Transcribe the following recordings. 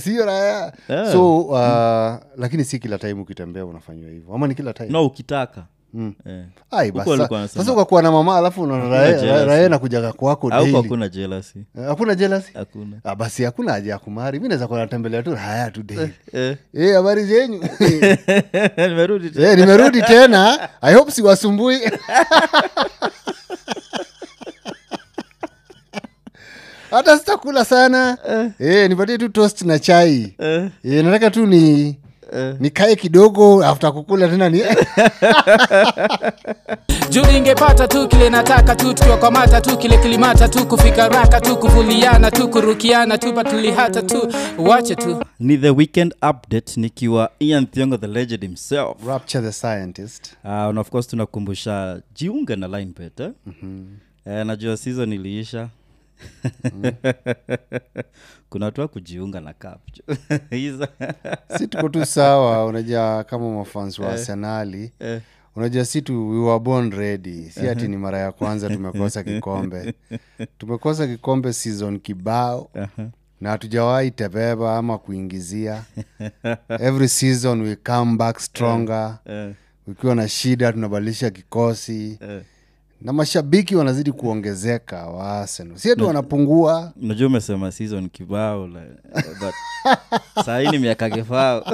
sio raya Yeah. so uh, lakini si kila time ukitembea unafanyiwa hivyo ama ni kila time no ukitaka Mm. Eh. Ai, Huko basi walikuwa sa- wanasema- sasa ukakuwa na mama alafu unaona Hakuna raia- jealousy. raia nakujaga kwako au daily. hakuna jealousy Eh, hakuna jealousy hakuna Ah, basi hakuna haja ya kumari mi naweza kuwa natembelea tu haya tu daily Eh. Eh, habari zenyu nimerudi tena. Eh, nimerudi tena i hope siwasumbui hata sitakula sana eh, nipatie tu toast na chai Eh, eh, nataka tu ni eh. nikae kidogo after kukula tena ni juu ingepata tu kile nataka tu tukiwa kwa mata tu kile kilimata tu kufika raka tu kuvuliana tu kurukiana tu patulihata tu wache tu ni the weekend update nikiwa ian thiongo the legend himself rapture the scientist uh, and of course tunakumbusha jiunge na linepet eh? mm-hmm. eh, najua season iliisha kuna watu wa kujiunga na cup hizo si tuko tu sawa unajua kama mafans wa arsenali eh, unajua si tu we were born ready si ati ni mara ya kwanza tumekosa kikombe tumekosa kikombe season kibao aha. na hatujawahi tebeba ama kuingizia every season we come back stronger eh, ukiwa na shida tunabadilisha kikosi eh. na mashabiki wanazidi kuongezeka wa Arsenal. si ati wanapungua unajua umesema season kibao la- but sahii ni miaka kifao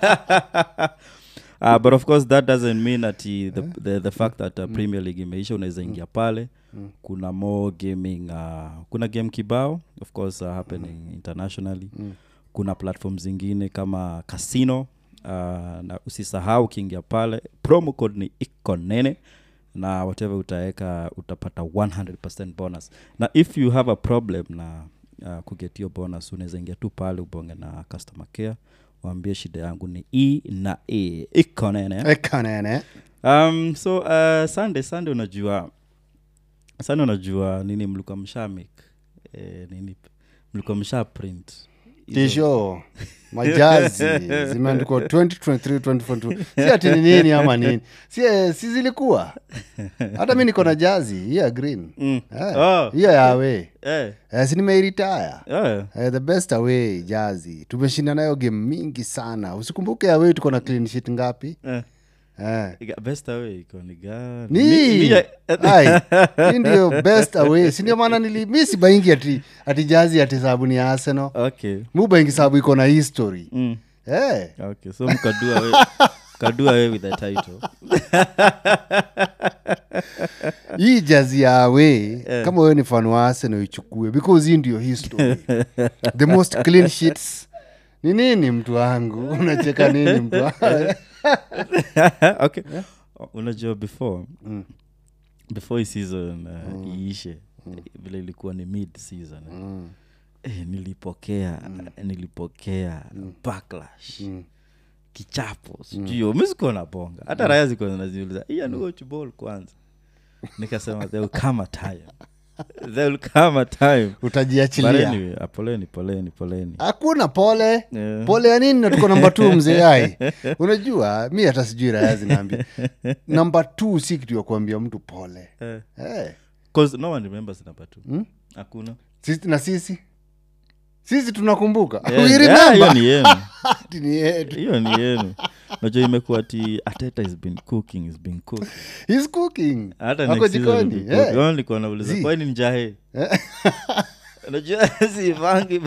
Uh, but of course that doesn't mean ati the, the, the fact that uh, premier league imeisha unaweza ingia pale kuna more gaming uh, kuna game kibao of course uh, happening internationally kuna platform zingine kama casino uh, na usisahau ukiingia pale promo code ni ikonene na whatever utaweka utapata 100 bonus na if you have a problem na uh, kuget hiyo bonus unaweza ingia tu pale ubonge na customer care waambie shida yangu ni e na e ikonene ekanene um, so uh, sunday sunday unajua sunday unajua nini mlikuwa mshamik eh, nini mlikuwa msha print Hizo- tisho majazi zimeandikwa 2023 2022 si ati ni nini ama nini si, eh, si zilikuwa hata mi niko na jazi hiyo ya green Mm. Eh, Oh. hiyo ya away eh, Eh, si nimeiritaya eh, Eh, the best away jazi tumeshinda nayo game mingi sana usikumbuke away tuko na clean sheet ngapi eh. eh. Iga- best away iko ni gani ni Mi- mi- Ai, hii ndio best away sindio maana nili mi sibaingi ati, ati jazi ati sababu ni arsenal okay mubaingi sababu iko na history mm. eh. okay so mkadua we kadua we with the title hii jazi ya away kama wewe ni fan wa arsenal ichukue because hii ndio history the most clean sheets ni nini mtu wangu unacheka nini mtu wangu okay unajua before before hii season uh, iishe vile ilikuwa ni mid season eh. eh, nilipokea nilipokea backlash kichapo sijui misikuwa na bonga hata raya zikuwa zinaziuliza iyanuochball kwanza nikasema there will come a time there will come a time But utajiachilia anyway, ah, poleni poleni poleni hakuna pole Yeah. pole ya nini na tuko namba t mzee ai unajua mi hata sijui raya zinaambia namba t si kitu ya kuambia mtu pole Eh. eh. 'Cause no one remembers number two hakuna sisi, na sisi sisi tunakumbuka Yeah, We yeah, remember. hiyo ni yenu Ati ni yetu. hiyo ni yenu najua imekuwa ti ateta has been cooking has been cooking He's cooking hata Ako next season jikoni, will be cooking. eh. Only kwa nauliza Zi. kwani njahe unajua sivangi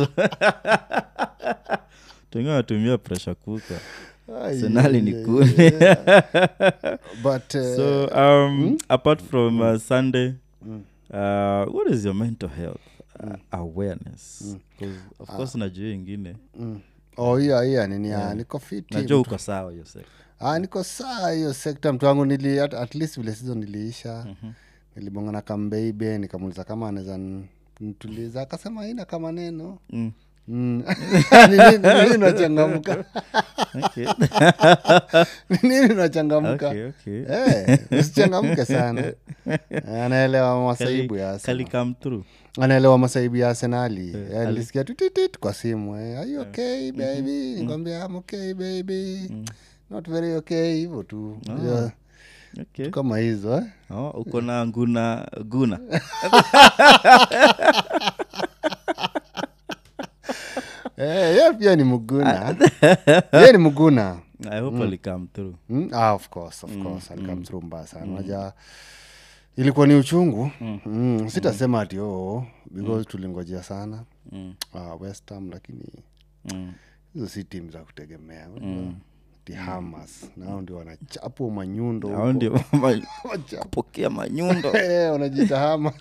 tengine natumia pressure cooker Ai, senali ni yeah, kuni but uh, so um, apart from uh, sunday uh, what is your mental health uh, awareness 'Cause of course najua hiyo ingine mm. oh hiyo hiyo nini yeah. niko fiti najua uko sawa hiyo sekta ah, niko saa hiyo sekta mtu wangu nili at, at least vile sizo niliisha mm-hmm. nilibonga na kambeibe nikamuliza kama anaweza n- nituliza akasema ina kama neno mm. Mm. Ni nini- ni nini unachangamka okay. Ni nini unachangamka okay, okay. Eh, usichangamke sana Eh, anaelewa masaibu ya Kali Arsenal. come through anaelewa masaibu ya arsenali Eh, alisikia tu titit kwa simu eh, are you okay baby nikwambia I'm okay baby not very okay hivyo tu Yeah, okay. kama hizo eh. oh, uko na nguna guna Eh, yeah, Ah, pia ni mguna ye ni mguna i hope ali come through mm? ah, of course, of course. alikam through mbaya sana naja ilikuwa ni uchungu mm. sitasema ati oo because tulingojea sana Mm. ah, west ham lakini Mm. hizo si timu za kutegemea mm. ti hamas nao ndio wanachapwa manyundo hao huko. ndio ma- kupokea manyundo Eh, wanajiita hamas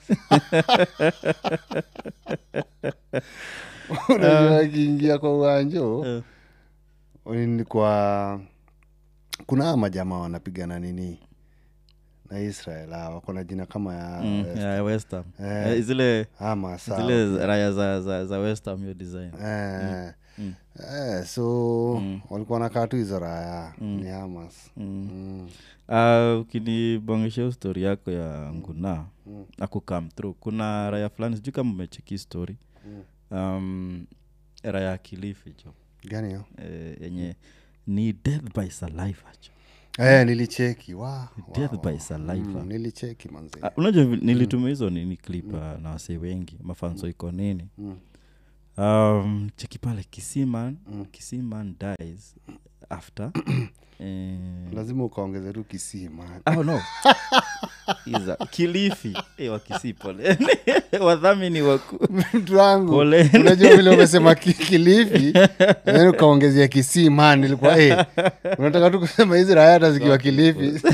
unajua akiingia kwa uwanjo Eh. ni kwa kuna aa majamaa wanapigana nini na israel hawa kuna jina kama ya Mm, West- ya West Ham. Eh. Eh, zile Hamas hawa. zile raya za, za, za West Ham hiyo design Eh, Mm. eh, so walikuwa nakaa tu hizo raya ni hamas Mm. Mm. Ah, ukinibongesha stori yako ya nguna mm. akukam through kuna raya fulani sijui kama umecheki story um, raya ya kilifi jo gani hiyo eh, yenye ni death by saliva jo eh, nilicheki wa, death wa, by saliva mm, nilicheki manzi Ah, unajua vi- nilitumia hizo nini clip ah, na wasee wengi mafanso iko nini Mm. um, cheki pale kisiman kisiman dies after eh, lazima ukaongeze tu kisima oh, no Iza, kilifi eh, wakisi pole wadhamini waku mtu wangu Poleni. unajua vile umesema ki- kilifi then ukaongezea kisima nilikuwa eh, unataka tu kusema hizi raya hata zikiwa kilifi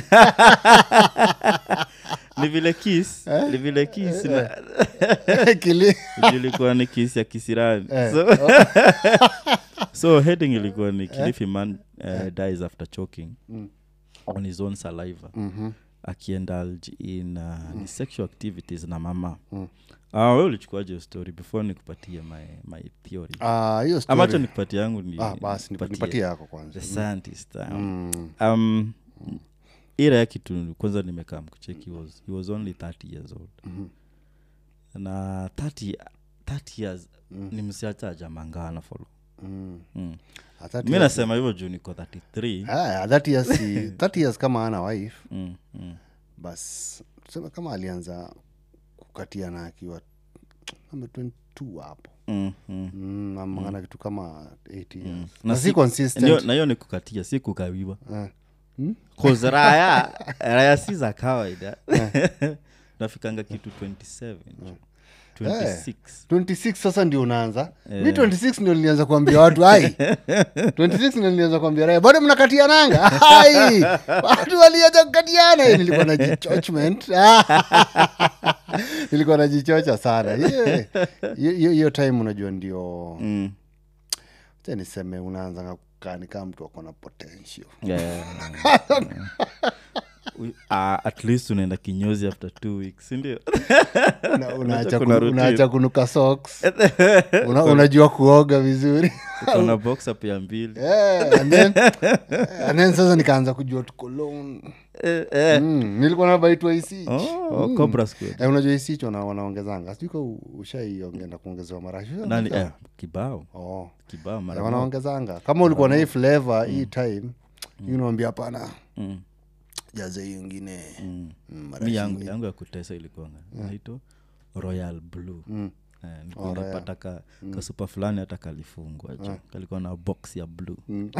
ni vile kis ni vile kis na Kili- ilikuwa ni kis ya kisirani Eh. so, so heading ilikuwa ni kilifi man uh, dies after choking on his own saliva Mhm. akiendulge in uh, ni sexual activities na mama mm. uh, we ulichukuaje hiyo story before nikupatie my, my theory Ah, hiyo story- amacho nikupatie yangu ni ah, basi nipa- nipatie yako kwanza the scientist um, Mm. um, ira ya kitu kwanza nimekaa mkucheki he was, he was only 30 years old na 30, 30 years ni msiacha ajamangana folo Mm. mm. Ah, that mi years- nasema hivyo juu niko 33 Ah, that years si- that years kama ana wife mm, mm. bas tuseme kama alianza kukatiana akiwa namba 22 hapo Mm, mm. mm, amangana kitu kama 8 years Na na si- si consistent Ndio- na hiyo ni kukatia si kukawiwa Eh. 'Cause raya raya si za kawaida nafikanga kitu 27 26 26 sasa ndio unaanza mi 26 ndio nilianza kuambia watu ai 26 ndio nilianza kuambia raya bado mnakatiananga ai watu walianza kukatiana Eh, nilikuwa na jichochment nilikuwa najichocha sana Hiyo- hiyo hiyo- hiyo time unajua ndio Mm. cha niseme unaanza kukani kama mtu ako na potential Yeah. We- ah, at least unaenda kinyozi after two weeks sindio Una- unaacha kuna kunu- routine. unaacha kunuka socks Una, unajua kuoga vizuri ukona box up ya mbili Eh, and then, and then sasa nikaanza kujua tukolon Eh, eh. mm, nilikuwa nabaitwa isich Oh, Cobra Squad. eh, unajua isich wana, wanaongezanga sijui ka ushaiongenda kuongezewa marashi nani eh, kibao oh. kibao eh, mara moja. wanaongezanga kama ulikuwa na hii flavor hii time mm. unawambia hapana Mm, jaze hiyo ingine mm. mm, mi marashi yangu, ingine. yangu ya kutesa ilikuanga naito royal blue Mm. Eh, nilikuwa nimepata ka, kasupa fulani hata kalifungwa jo kalikuwa na box ya blue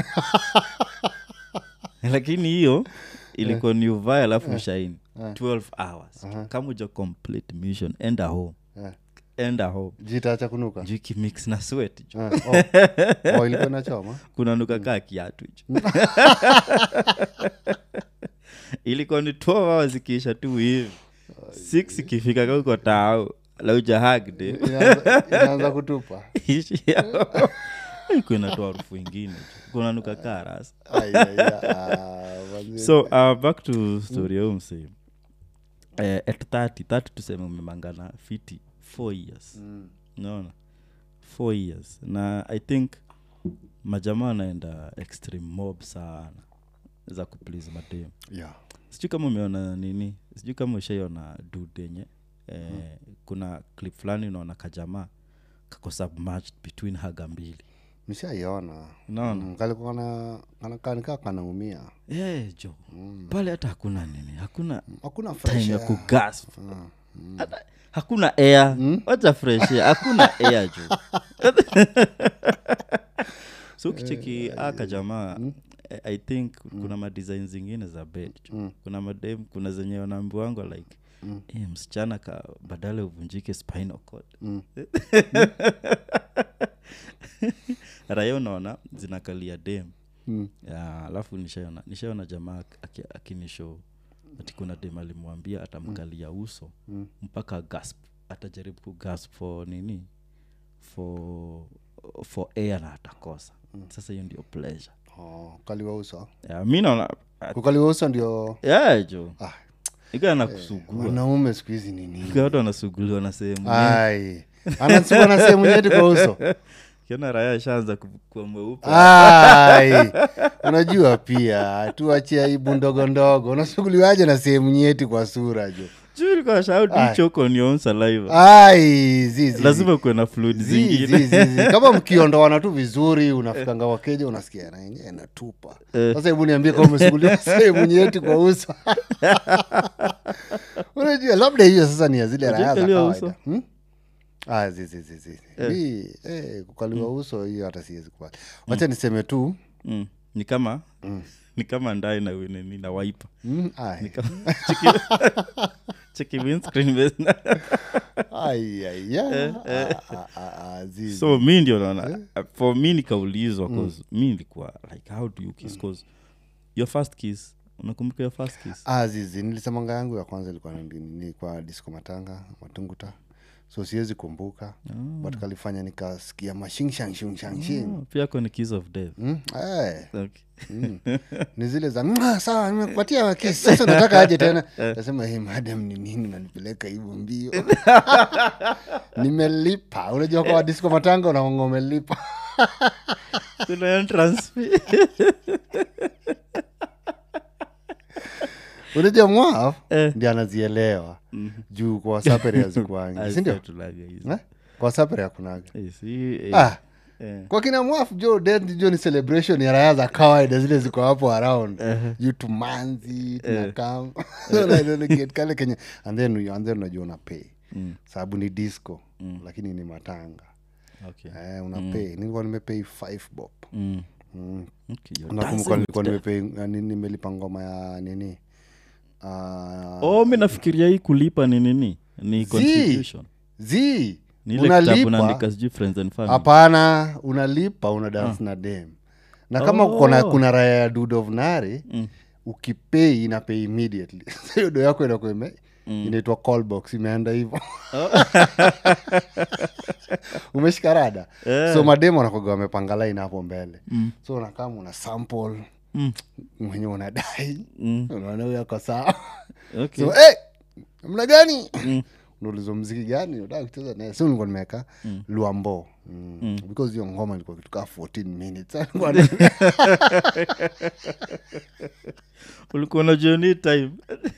lakini hiyo ilikuwa ni uvae alafu ushaini 12 hours kama uja complete mission enda home Eh. enda home jitaacha kunuka juu ikimix na sweat jo Eh, oh. oh, ilikuwa inachoma kunanuka kaa kiatu jo ilikuwa ni 12 hours ikiisha tu hivi six ikifika kauko tao laujahagde Inaanza- inaanza kutupa kunatoa harufu ingine kunanuka kaa rasa Ai, ai, ah, manze. so uh, back to story ya umse uh, at 30 30 tuseme umemangana fiti 4 years Mm. naona 4 years na i think majamaa anaenda extreme mob sana za kuplease madem yeah. sijui kama umeona nini sijui kama ushaiona dude yenye eh, kuna clip fulani unaona kajamaa kako submerged between haga mbili nishaiona unaona Mm, kalikuwa kana- kana- kanikaa kanaumia Eh, jo pale hata hakuna nini hakuna hakuna fresh time ya air. kugasp hata hakuna air wacha fresh air hakuna air jo so ukicheki aka jamaa I- i think kuna madesign zingine za bed jo. kuna madem kuna zenye wanaambiwangwa like eh, msichana ka badala uvunjike spinal cord raya unaona zinakalia dem Mm. Ya, alafu nishaona nishaona jamaa aki- akinishow ati kuna dem alimwambia atamkalia uso Mm. mpaka gasp atajaribu kugasp for nini for for air na atakosa sasa hiyo ndio pleasure Oh, kukaliwa uso ya, mi naona kukaliwa uso ndio ya jo Ah. ikaa nakusugua wanaume siku hizi ni nini Ikiwa watu wanasuguliwa na sehemu ai anasugua na sehemu nyeti kwa uso kiona raya ashaanza ku- kuwa mweupe ai unajua pia tuachie aibu ndogo ndogo unasuguliwaje na sehemu nyeti kwa sura jo juu ilikuwa shout Ai. you choke on your own saliva ai zizi lazima kuwe na fluid Zi, zingine zi, zi, zi. kama mkiondoana tu vizuri unafikanga wakeja unasikia na yenyewe inatupa Eh. sasa hebu niambie kama umesuguliwa sehemu nyeti kwa uso unajua labda hiyo sasa ni ya zile raya za Hujakaliwa kawaida uso? hmm? ah, zi, zi, zi, zi. Mi, eh, kukaliwa uso hiyo hata siwezi kubali wacha niseme tu mm. ni kama ni kama ndae na nini na waipa mm, ai. Ni kama- cheki- cheki windscreen base. Ai, ai, ya. Ah, ah, ah, ah, zi, zi. so mi ndio naona for mi nikaulizwa cause mi nilikuwa like how do you kiss cause your first kiss unakumbuka your first kiss Ah, zizi nilisemanga yangu ya kwanza ilikuwa ni, ni kwa disco matanga matunguta so siwezi kumbuka but kalifanya nikasikia mashingshangshingshangshing Oh, pia ko ni kiss of death mm? eh, okay. mm. ni zile za "Mwah, sawa nimekupatia kesi sasa nataka aje tena nasema hey, madam ni nini unanipeleka hivyo mbio nimelipa unajua kwa disco matanga unaonga umelipa Kuna entrance fee. unajua mwaf Eh. ndi anazielewa juu kwa sapere azikuangi sindio Tulaga hizo. eh? kwa sapere akunaga Eh, si, eh, ah, eh. kwa kina mwafu jo death jo ni celebration ya raya za kawaida zile ziko hapo around juu tumanzi tunakam kale kenye and then you- and then unajua unapay Mm. sababu ni disco lakini ni matanga Okay. eh, unapay nilikuwa nimepay five bob Mm. mm. Okay, you're nakumbuka dancing nilikuwa with the- nimepay yani nimelipa ngoma ya nini Ah, oh mi nafikiria hii kulipa ni nini ni Zii. contribution zi ni ile kitabu unalipa naandika sijui friends and family hapana unalipa una dance na dem na kama Oh. kuna, kuna raya ya dud of nari Mm. ukipei inapei immediately hiyo do yako inakuwa ime inaitwa call box imeenda hivo umeshika rada Eh. so mademo wanakoga wamepanga line hapo mbele Mm. so unakama una sample Mm. mwenye unadai Mm. unaona huyo ako sawa Okay. so hey, mna gani Mm. unauliza mziki gani unataka kucheza naye so nilikuwa nimeweka luambo mm. because hiyo ngoma ilikuwa kitu kaa 14 minutes Alikuwa na- ulikuwa unajua ni time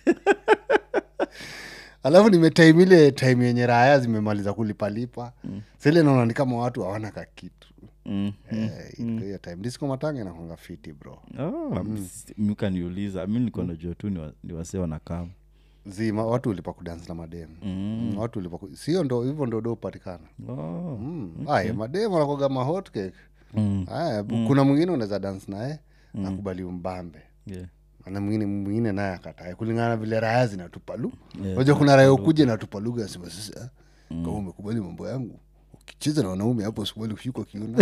alafu nimetime ile time yenye raya zimemaliza kulipalipa mm. sile naona ni kama watu hawana kakitu Mm. Eh, ilikuwa hiyo time disco matanga inakwanga fiti bro Oh, mkaniuliza mi nilikuwa najua tu ni wa- ni wasee wanakama zima watu ulipa kudance na mademu mm. watu ulipa ku... sio ndo hivyo ndo do upatikana oh. mm. aya mademu anakoga mahotcake mm. aya kuna mwingine unaweza dance naye nakubali umbambe yeah. na mwingine mwingine naye akatae kulingana na vile raya zinatupa lu Yeah, moja kuna raya ukuja natupa lugha asema sasa kama umekubali mambo yangu ukicheza na wanaume hapo sikubali kushikwa kiuno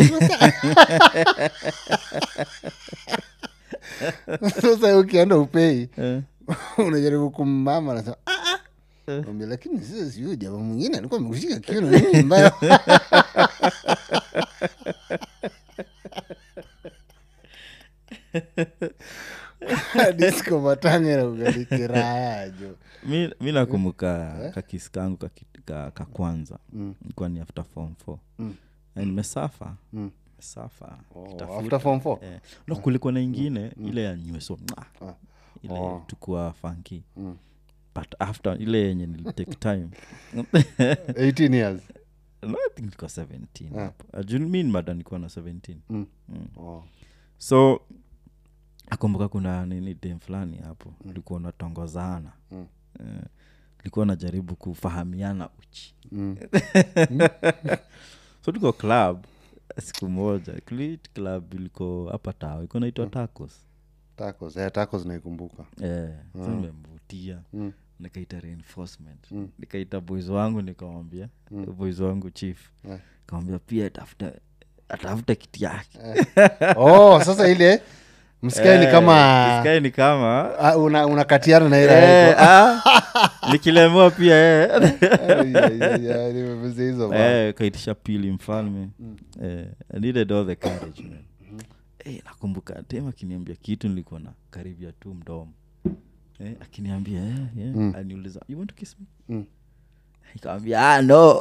sasa ukienda upei Eh. unajaribu kummama nasema Mwambia, lakini sasa siyo jamaa mwingine alikuwa amekushika kiuno nini mbaya disko matanga na ugalikiraya jo mi, mi nakumbuka kakisi kangu kaki- ka, ka kwanza Mm. ilikuwa ni after form four Mm. Na nimesafa Mm. mesafa Oh, after form four eh. no kulikuwa na ingine ile ya nyweso mwah. Ah. ile Oh. tukua funky Mm. but after ile yenye nilitake time 18 years no, I think nilikuwa 17 hapo. Uh, juu mi ni mada nilikuwa na 17 Mm. Mm. Oh. so akumbuka kuna nini dem fulani hapo ulikuwa unatongozana Mm. Eh, ulikuwa unajaribu kufahamiana uchi Mm. so tuko club siku moja Clit club iliko hapa tao iko naitwa tacos tacos eh, tacos naikumbuka eh, so nimemvutia nikaita reinforcement nikaita boys wangu nikamwambia boys wangu chief Eh. kamwambia pia atafuta atafuta kiti yake oh sasa ile msikae ni kama Sky ni kama ah, una- unakatiana na ile eh, ah, nikilemewa pia eh. Ai, ai, ai, ai, nimemeza hizo ba. eh, kaitisha pili mfalme eh, I needed all the courage man eh, nakumbuka tem akiniambia kitu nilikuwa na karibia tu mdomo eh, akiniambia eh, yeah. aniuliza you want to kiss me Mm. nikamwambia ah, no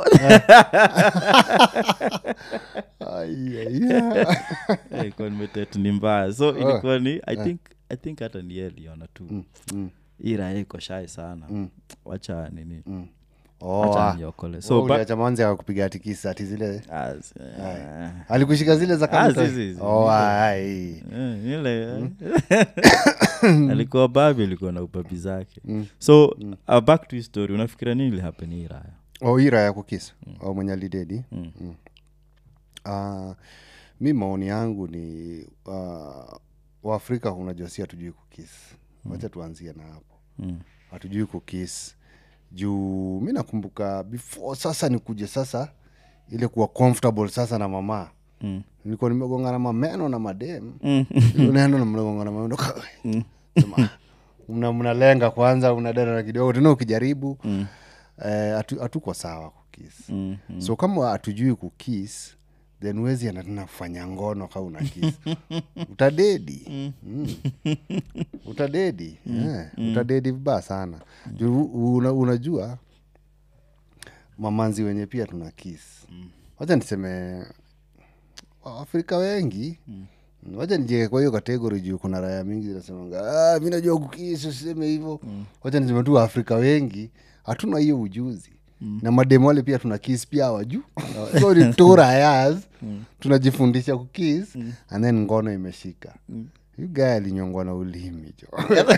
Ai, ai, ai. Eh, ilikuwa nimetet ni mbaya so ilikuwa ni i think i think hata ni yeye aliona tu Mm, hii raha iko shai sana wacha nini mm. Oh, wacha ah. niokole So, so ba- uliacha manzi akakupiga atikisi ati zile Ah, s- eh, alikushika zile za Ah, kamto? si, si, si. Oh, ai. Eh, ile alikuwa babi alikuwa na ubabi zake so uh, back to his story unafikira nini ilihappen hii raya oh, ira ya kukis oh, mwenye alidedi mm. Ah, mi maoni yangu ni uh, waafrika unajua si hatujui kukis wacha tuanzie na hapo Mm. hatujui kukis juu mi nakumbuka before sasa nikuje sasa ile kuwa comfortable sasa na mama Mm. nilikuwa nimegongana mameno na madem Mm. unaenda na mnagongana mameno Sema, mna mnalenga kwanza unadana na kidogo tena ukijaribu Mm. eh, hatu- hatuko sawa kukis Mm. Mm. so kama hatujui kukis then wezi anatena kufanya ngono ka una kis utadedi mm. utadedi eh, utadedi vibaya sana juu una, unajua mamanzi wenye pia tuna kis wacha niseme waafrika wengi wacha nijeke kwa hiyo kategori juu kuna raya mingi zinasemanga ah, mi najua kukis usiseme hivyo wacha niseme tu waafrika wengi hatuna hiyo ujuzi na mademu wale pia tuna kis pia waju so ni two rayas tunajifundisha kukis and then ngono imeshika yu gaya alinyongwa na ulimi jo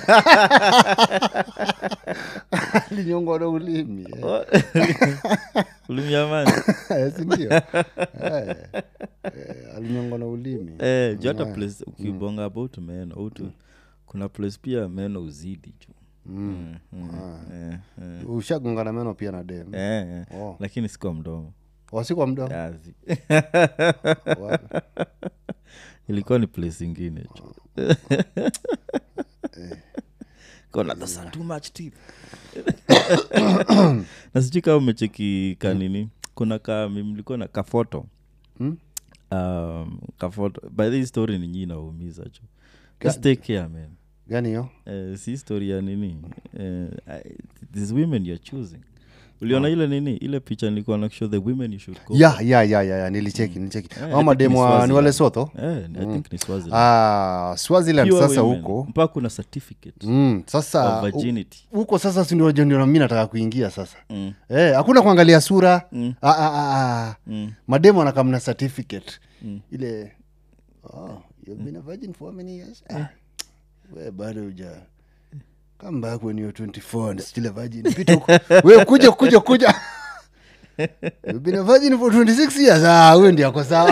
alinyongwa na ulimi eh. ulimyamani sindio eh, eh, alinyongwa na ulimi eh, juu hata place ukibonga about meno utu kuna place pia meno uzidi juu mm. mm, eh, eh, ushagongana meno pia na dem eh, eh. Oh. lakini sikwa mdomo wasikwa mdomo Yazi. Wa- ilikuwa ni place ingine tu kona thasa too much teeth na sijui kama umecheki kanini kuna ka mlikuwa na kafoto Hmm? um, kafoto by the story ni nyii naumiza chu just take care man gani hiyo uh, si story ya nini uh, these women you're choosing uliona ile nini ile picha nilikuwa na show the women you should go ya ya ya ya ya nilicheki nilicheki Eh, I au think mademu ni wa- ni Swaziland. wale sotho eh, i think ni Swaziland. ah, swaziland Pure sasa women. huko mpaka kuna certificate mm, of sasa hu- virginity huko sasa sindio ndio mi nataka kuingia sasa mm. Eh, hakuna kuangalia sura Mm. ah, ah, ah, ah. Mm. mademu anakamna certificate Mm. ile oh, you've been a virgin for how many years ah, we bado uja come back when you're 24 and still a virgin pita huko we kuja kuja kuja you've been a virgin for 26 years ah huyo ndio ako sawa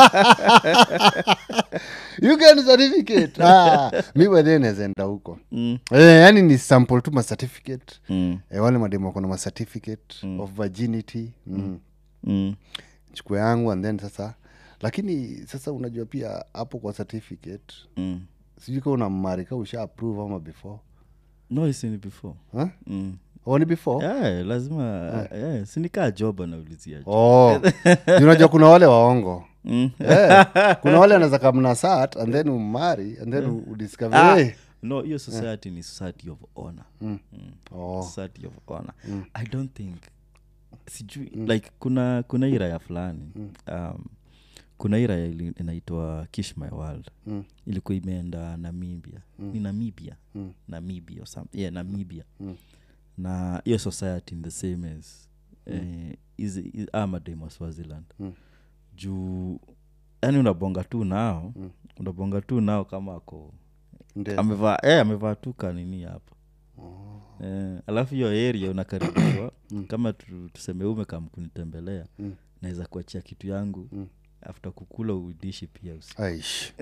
you get certificate ah mi baadaye nawezaenda huko Mm. eh, yani ni sample tu ma certificate Mm. eh, wale mademu wako na ma certificate of virginity mm. Mm. chukua yangu and then sasa lakini sasa unajua pia hapo kwa certificate Mm. sijui ka una mmarika usha approve ama before no isini before huh? mm. oh, ni before yeah, lazima yeah, sinikaa job anaulizia jo oh. Juu unajua kuna wale waongo mm. Eh, kuna wale anaweza kamna sat and then umari and then u- udiscover Ah, hey. no hiyo society ni society of honor mm. oh. society of honor i don't think sijui like kuna kuna hii raya fulani um, kuna hii raya ili- inaitwa kish my world Mm. ilikuwa imeenda namibia ni namibia namibia or some, yeah, namibia na hiyo society ni the same as eh, is, is, amadem wa swaziland juu yani unabonga tu nao unabonga tu nao kama ako Ndio. amevaa eh, amevaa tu kanini hapa eh, alafu hiyo area unakaribishwa kama tu, tuseme ume kam kunitembelea naweza kuachia kitu yangu after kukula udishi pia usi aish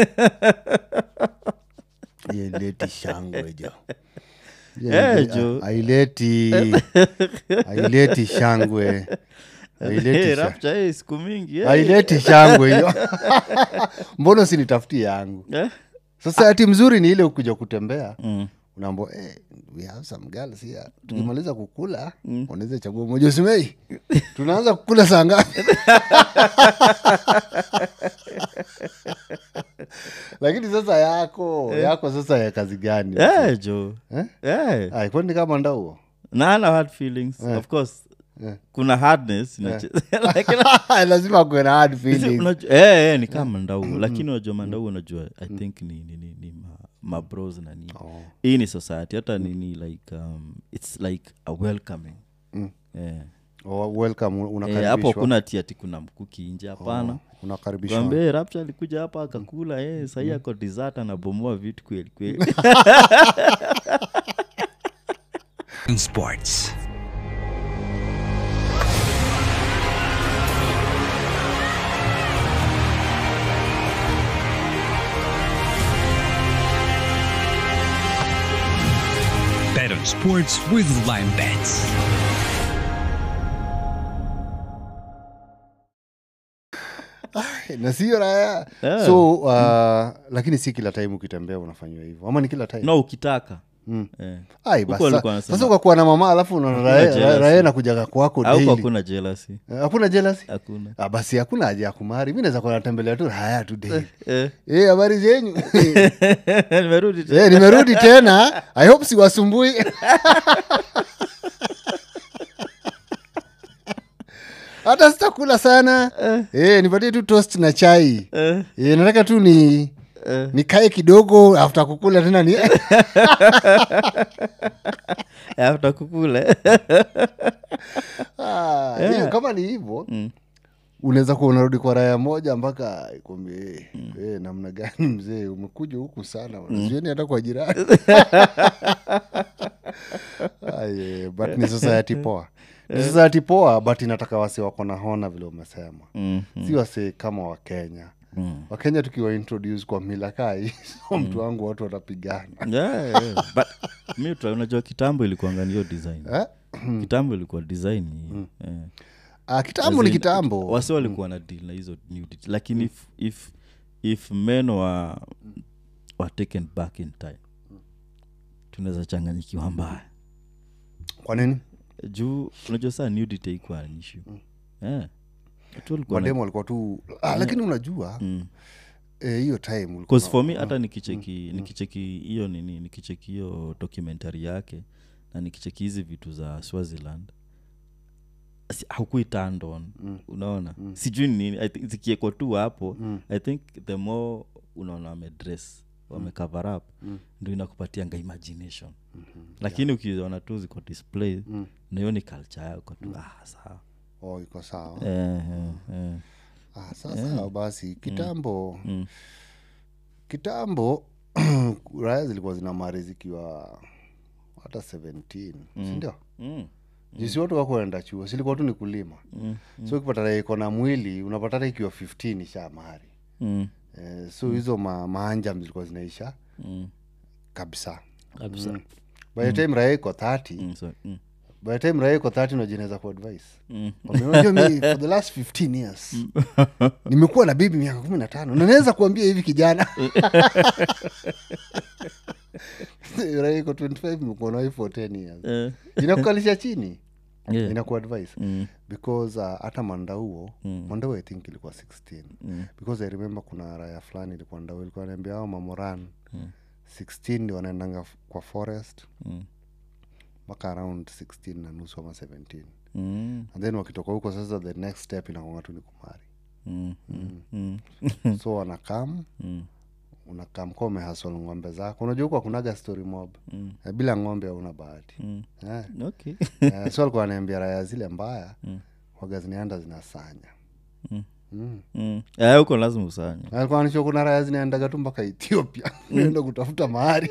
aileti shangwe jo Eh, jo. aileti aileti shangwe aileti Hey, sha- rapture, eh, siku mingi eh. aileti shangwe hiyo mbona usinitafutie yangu Eh? sasa ati mzuri ni ile ukuja kutembea Mm. unaambo eh, we have some girls here tukimaliza kukula unaweza chagua moja usimei tunaanza kukula saa ngapi lakini sasa yako yako sasa ya kazi gani Eh, jo Eh? Eh. Ai, kwani kama ndauo nana hard feelings of course kuna hardness inache- Lakini- lazima kuwe na hard Sisi feelings unajua- eh, eh, ni kama mandau lakini unajua mandau unajua i think ni, ni, ni, ni ma, mabros na nini Oh. hii ni society hata nini like um, its like a welcoming Eh. Oh, welcome Eh, hapo unakaribishwa kuna tiati kuna mkuki nje hapana unakaribishwa kwambie rapcha alikuja hapa akakula eh, sahii ako dessert anabomoa vitu kweli kweli Sports. Bet on sports with Lime Bets. na sio raya Eh. so uh, lakini si kila time ukitembea unafanyiwa hivyo ama ni kila time no ukitaka Mm. eh. Ai, Huko basi walikuwa sa- wanasema- sasa ukakuwa na mama alafu unaona Hakuna raia- jealousy. raia nakujaga kwako au daily. hakuna jealousy Eh, hakuna jealousy hakuna ah, basi hakuna haja ya kumari mi naweza kuwa natembelea tu haya tu daily eh. Eh, habari zenyu nimerudi tena. Eh, nimerudi tena i hope siwasumbui hata sitakula sana eh, nipatie tu toast na chai Eh, eh, nataka tu ni eh. nikae kidogo after kukula tena ni after kukula Ah, hiyo kama ni hivyo Mm. unaweza kuwa unarudi kwa raya moja mpaka ikwambie eh, namna gani mzee umekuja huku sana mm. sioni hata kwa jirani Aye, but ni society poa ni society poa but inataka wase wako na hona vile umesema Mm, si wase kama wakenya mm. wakenya tukiwa introduce kwa mila kai so mtu wangu watu watapigana Yeah, yeah. But mi tu- unajua kitambo ilikuanga niyo design eh? kitambo ilikuwa design hii, eh. ah, kitambo ni As in, kitambo wase walikuwa na deal na hizo nudity lakini if, if, if men were, were taken back in time tunaweza changanyikiwa mbaya kwa nini juu unajua saa nudity ikuwa an issue yeah. Watu walikuwa na- mademo walikuwa tu ah, lakini unajua Mm. eh, hiyo time ulikuwa Cause na- for me hata nikicheki nikicheki hiyo nini nikicheki hiyo documentary yake na nikicheki hizi vitu za swaziland si- haukui turned on unaona sijui ni nini I think zikiekwa tu hapo i think the more unaona wamedress wamecover up ndo inakupatianga imagination lakini ukiona tu ziko display na hiyo ni culture yako tu ah, sawa oh, iko sawa eh, eh, eh. ah, sasa basi kitambo Mm. kitambo raya zilikuwa zina mari zikiwa hata 17 sindio Mm. jisi watu wako enda chuo silikuwa tu ni kulima Mm. so ukipata raia iko na mwili unapata hata ikiwa 15 isha mari Mm. eh, so hizo ma, maanjam zilikuwa zinaisha Mm. kabisa kabisa mm. by the time raia iko 30 Mm, so, mm. by the time raia iko 30 unajinaweza ku advice Mm. Kwambia, unajua mi for the last 15 years nimekuwa na bibi miaka kumi na tano na naweza kuambia hivi kijana Raia iko 25 nimekuwa na wife for 10 years Eh, inakukalisha chini yeah. inaku advice Mm, because uh, hata mandauo Mm. mandauo i think ilikuwa 16 mm, because i remember kuna raya fulani ilikuwa ndau ilikuwa naambia ao mamoran Mm. 16 ndio wanaendanga f- kwa forest mm, mpaka around 16 na nusu ama 17 mm, and then wakitoka huko sasa the next step inakonga tu ni kumari mm, mm, mm, so wanakam mm, unakam ka umehasol ng'ombe zako unajua huko akunaga story mob mm, Eh, bila ng'ombe hauna bahati mm. Eh, okay eh, so alikuwa anaambia raya zile mbaya Mm. waga zinaenda zinasanya Mm. mm. Eh, huko lazima usanye alikuwa anisho kuna raya zinaendaga tu mpaka ethiopia naenda kutafuta mahari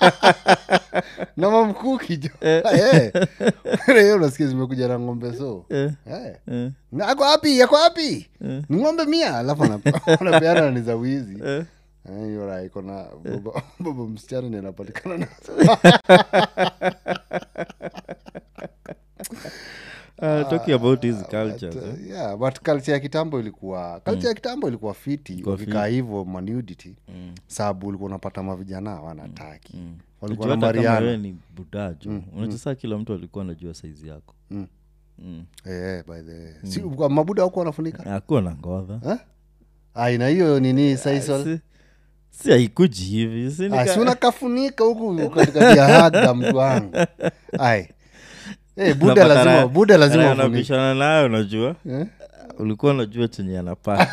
na mamkuki jo Eh. Hiyo unasikia zimekuja na ng'ombe so Eh, Eh. eh, Na ako wapi ako wapi ni ng'ombe mia alafu anape- anapeana ni za wizi eh. Eh, hiyo raya iko na baba- baba msichana ni anapatikana na Uh, talking about these cultures But, eh? uh, yeah, but culture ya kitambo ilikuwa culture ya kitambo ilikuwa fiti wakikaa hivyo manudity sababu ulikuwa unapata mavijana wanataki walikuwa Unajua hata kama nambariana wewe ni budajo unajua saa kila mtu alikuwa anajua saizi yako Mm. Eh, by the way. si, kwa mabuda wako wanafunika akuwa na ngodha Eh? ai na hiyo nini saisol si, si haikuji hivi si nika- si unakafunika huku katikati ya haga mtu wangu ai Eh, buda unapata lazima raha- buda lazima raha ufunike anabishana nayo unajua Eh? ulikuwa unajua chenye anapaa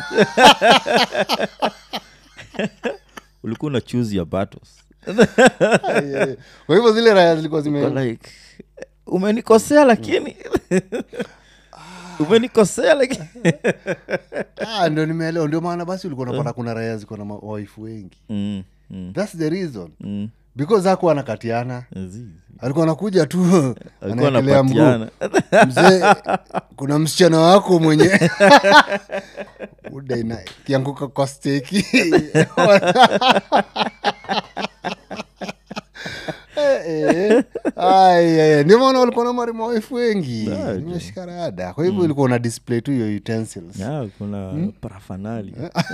ulikuwa una choose your battles Ai, ai. kwa hivyo zile raya zilikuwa zime Uko like umenikosea lakini umenikosea lakini ah, ndio nimeelewa ndio maana basi ulikuwa unapata kuna raya ziko na mawaifu wengi mm, mm, thats the reason mm. because hakuwa anakatiana Zizi. alikuwa anakuja tu alikuwa anaekelea mguu anapatiana mzee kuna msichana wako mwenye udaina kianguka kwa steki ndio maana walikuwa na marimawaifu wengi nimeshika rada kwa hivyo ilikuwa una display tu hiyo utensils Ya, kuna parafanali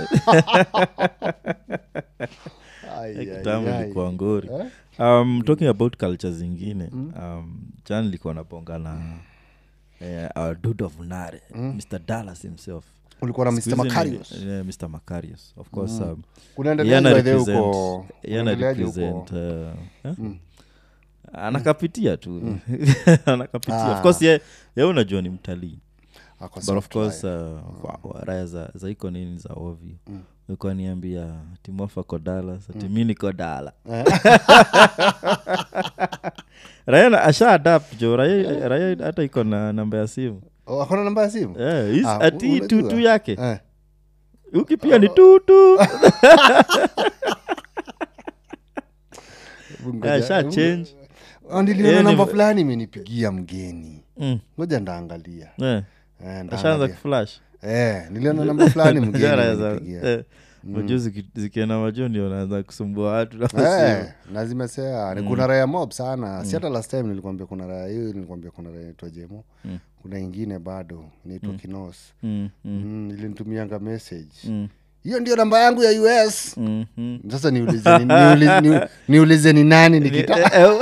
Ai, ai, kitambo ai. ilikuwa ngori um, talking about culture zingine um, jan ilikuwa naponga na eh, our dude of nare mr dallas himself ulikuwa na Siku mr hizi ni- macarius eh, mr macarius of course um, yeye kunaendeleaje ana by the way represent- huko yeye ana kunaendeleaje huko represent, uh, eh? anakapitia tu anakapitia of course ye, ye unajua ni mtalii Ako but of soft course life. uh, wa- wa- raya za, za iko nini za ovyo ulikuwa niambia timofa kodala ati mi niko dala raya na- asha adapt jo raya raya hata iko na namba ya simu Oh, akona namba ya simu Eh, is- Ah, ati unajua. tutu yake Eh. uki pia ni tutu Hebu ngoja- asha hebu- change Ah, niliona Eh, namba ni- fulani imenipigia mgeni Mm, ngoja ndaangalia eh, Eh, ashaanza ndaangalia. kuflash Eh, niliona namba fulani mgeni Jara za- imenipigia. eh, majuu ziki- zikienda majuu ndio naanza kusumbua watu na Eh, simu. na zimesea ni kuna raya mob sana si hata last time nilikwambia kuna raya hiyo nilikwambia kuna raya inaitwa jemo kuna ingine bado inaitwa kinos Mm, mm, mm, ilinitumianga message mm, hiyo ndio namba yangu ya us mm, mm. sasa niulize ni, niulize, ni, niulize ni nani nikita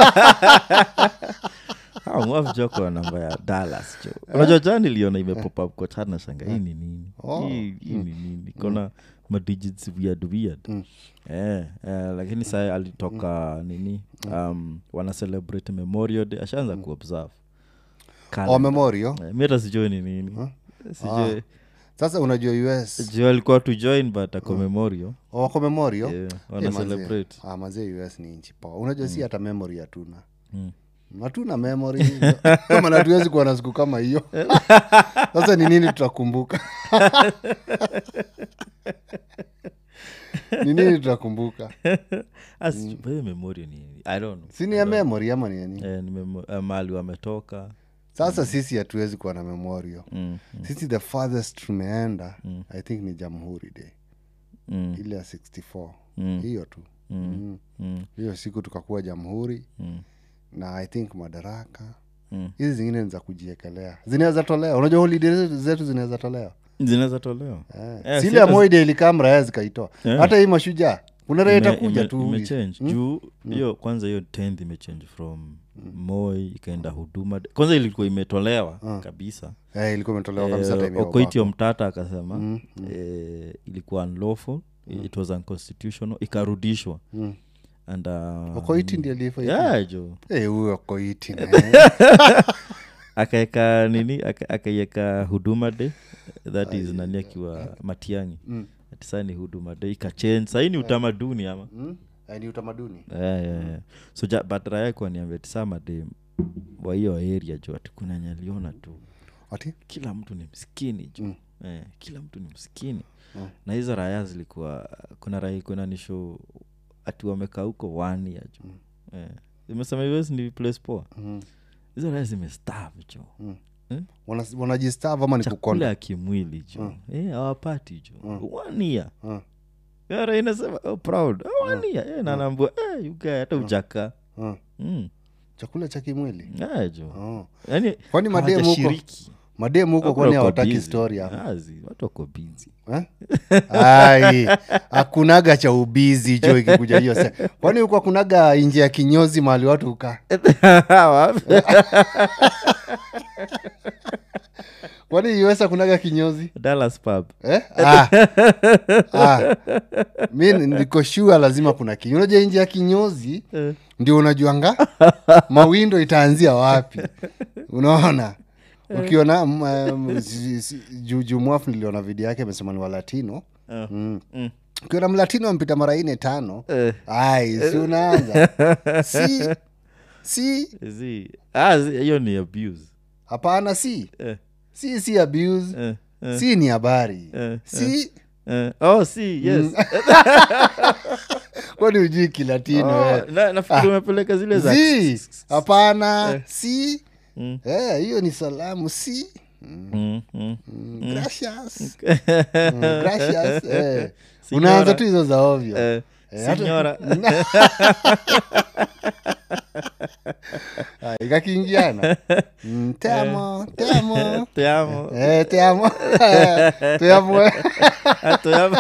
Ah, mwafu jo kwa namba ya dallas jo unajua jana niliona imepop up kwa chat na shanga hii ni nini Oh. hii hii ni nini kona madigits weird weird eh, eh, lakini saa alitoka nini um, wana celebrate memorial day ashaanza kuobserve oh, Calendar. memorio Eh, mi hata sijui ni nini sijui sasa unajua us juu alikuwa to join but ako memorial oh, wako memorio Yeah, wana Eh, manze. celebrate. Ah, manze us ni nchi poa unajua si hata memory hatuna Mm. hatuna memory kama hatuwezi kuwa na siku kama hiyo sasa ni nini tutakumbuka ni nini tutakumbuka As- hiyo memorial ni i don't know si ni ya memory ama ni nini eh, ni memo- eh, mahali wametoka sasa sisi hatuwezi kuwa na memorio mm, sisi the farthest tumeenda i think ni jamhuri day mm, ile ya 64 Mm. hiyo tu mm, mm, hiyo siku tukakuwa jamhuri mm, na i think madaraka mm. hizi zingine ni za kujiekelea zinaweza tolewa unajua holiday zetu- zetu zinaweza tolewa zinaweza tolewa eh. Eh, sile si ya hata- moide ilikaa mraya zikaitoa Eh. hata hii mashujaa kuna raha Ime- itakuja ime- tu imechange juu hiyo kwanza hiyo 10th imechange from moi ikaenda huduma kwanza ilikuwa imetolewa kabisa eh, ilikuwa imetolewa kabisa Eh, time ya okoitio Obako. mtata akasema eh, ilikuwa unlawful it was unconstitutional ikarudishwa Mm. and uh, okoiti ndi alifa yeah, jo Eh, huyo okoiti na- akaeka nini aka- akaieka huduma day that is nani akiwa matiangi ati saa ni huduma day ikachange sahii ni utamaduni ama Mm? Eh, ni utamaduni yeah, yeah, yeah. so ja, but raya kuaniambia tisamade wa hiyo area jo ati kuna nyaliona tu ati kila mtu ni mskini jo eh, kila mtu ni msikini na hizo raya zilikuwa kuna raya kuna nisho ati wamekaa huko one year jo eh, imesema US ni place poa hizo raya zimestav jo Wana- wanajistav ama ni chakula kukonda ya kimwili jo eh, hawapati jo one year Mm. Yara inasema oh, proud oh, one year eh, na naambua eh, you guy hata ujaka Mm. mm. chakula cha kimwili eh, jo oh. yani Kwani mademu huko- hawajashiriki. mademu huko Wako kwani wako hawataki busy. story ama Ah, zi- watu wako busy Eh? ai hakunaga cha ubizi jo ikikuja hiyo se- kwani huko hakunaga nje ya kinyozi mahali watu hukaa kwani us hakunaga kinyozi Dallas pub eh? ah. ah. mi niko shua lazima kuna kinyozi unajua nje ya kinyozi ndio unajuanga mawindo itaanzia wapi unaona ukiona mm, um, si- si- juu juu mwafu niliona video yake amesema ni walatino mm. Mm. ukiona mlatino ampita mara ine tano Eh. ai si unaanza si si Zi- ah, zi- hiyo ni abuse hapana si eh, si si abuse eh, eh, si ni habari eh, si eh. oh si yes kwani ujui kilatino oh, eh. na, nafikiri umepeleka zile za zi hapana si Mm. Eh, hiyo ni salamu si Mm, mm. Mm, gracias Mm, gracias eh. unaanza Signora. tu hizo za ovyo Eh, Eh, hata- signora Ah, ikakiingiana Mm, te amo te amo te amo Eh, te amo te amo eh. Ah, te amo.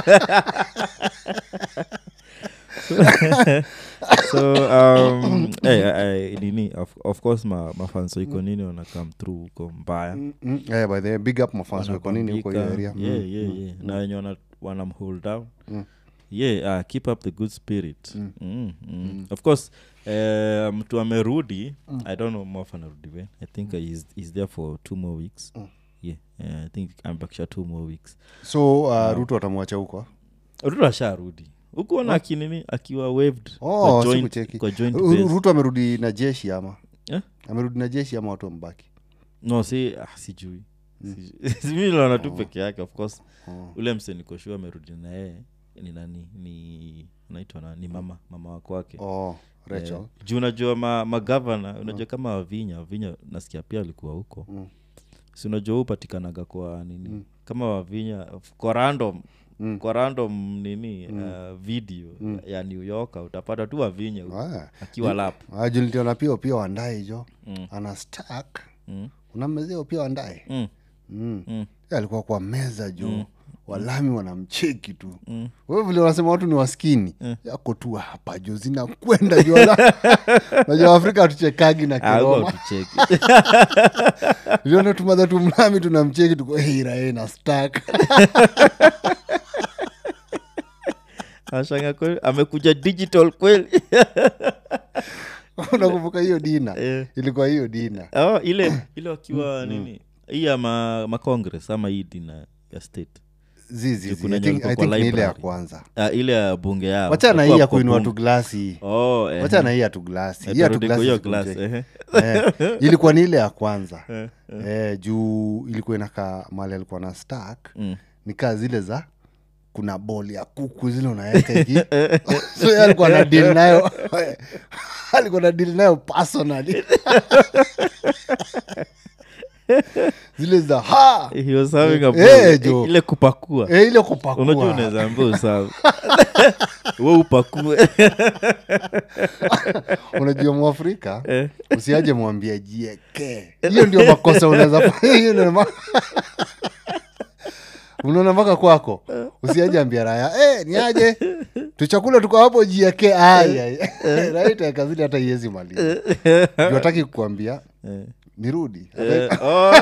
so um, hey, I, I, nini of, of course ma, mafanso iko nini wana come through huko mbaya Mm, eh, by the way, big up mafans wako nini huko hiyo area Wanapambika. yeah, Mm, yeah, mm, yeah. na wenye wana- wanamhold down yeah uh, keep up the good spirit mm. Mm, of course uh, mtu amerudi i don't know mof anarudi when i think uh, he's, he's there for two more weeks yeah uh, i think ambakisha two more weeks so uh, ruto atamwacha huko ruto asharudi ukuona akinini akiwa waved oh, kwa joint, sikucheki kwa joint Ru- base. ruto amerudi na jeshi ama Eh? amerudi na jeshi ama watu wambaki no si ah, sijui simi naona tu peke yake of course ule mse nikoshua amerudi na yeye ni nani ni naitwa na ni mama mama wako wake oh, Rachel. Eh, juu unajua ma, magavana unajua kama wavinya wavinya nasikia pia alikuwa huko Mm. si unajua huu upatikanaga kwa nini kama wavinya kwa random Mm. kwa random nini uh, video ya new york utapata tu wavinya huko, Ah. akiwa lap Ah, juu niliona pia pia wandae jo Mm. ana stack Mm. unamezea pia wandae mm. mm. Mm. Yeye alikuwa kwa meza jo walami wanamcheki tu mm. wewe vile wanasema watu ni waskini yako tu hapa jo zinakwenda jo wala- najua afrika hatuchekagi na Ah, huko kiroma hatucheki. liona tumadha tumlami tunamcheki tuko hirae na stack Anashanga kweli amekuja digital kweli unakumbuka hiyo dina Eh. ilikuwa hiyo dina oh, ile ile wakiwa nini hii ya ma, ma congress ama hii dina ya state zizi kuna I yenye think, walikuwa I kwa think ni ile ya library. kwanza Ah, ile ya bunge yao wachana hii Walikuwa ya kwa kuinua bunge. tu glasi oh, eh, wachana hii ya tu glasi eh, hii ya tu turudi kwa glasi hiyo sikumcheki. glass, eh. eh, ilikuwa ni ile ya kwanza Eh, eh, juu ilikuwa inakaa mali alikuwa na stack Mm. nikaa zile za kuna bol ya kuku zile unaweka hivi so yeye alikuwa na deal nayo alikuwa na deal nayo personally zile za ha He was having a Eh, ball. jo. ile kupakua eh, ile unajua kupakua unaweza ambia usawa we upakue unajua mwafrika usiaje mwambia jieke hiyo ndio makosa unaweza fanya. Hiyo ndio ma- unaona mpaka kwako usiaje ambia raya eh, ni aje tuchakula tuko hapo jieke raitaekazili hata iwezi maliza Juu hataki kukwambia nirudi Eh, oh.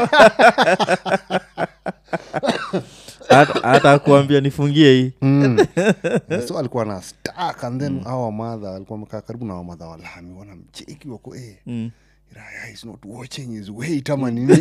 Hata- hata kuambia nifungie hii Mm. Eh, so alikuwa na stack and then hawa wamadha alikuwa amekaa karibu na wamadha walami wanamcheki wako eh, Mm. raya is not watching his weight ama nini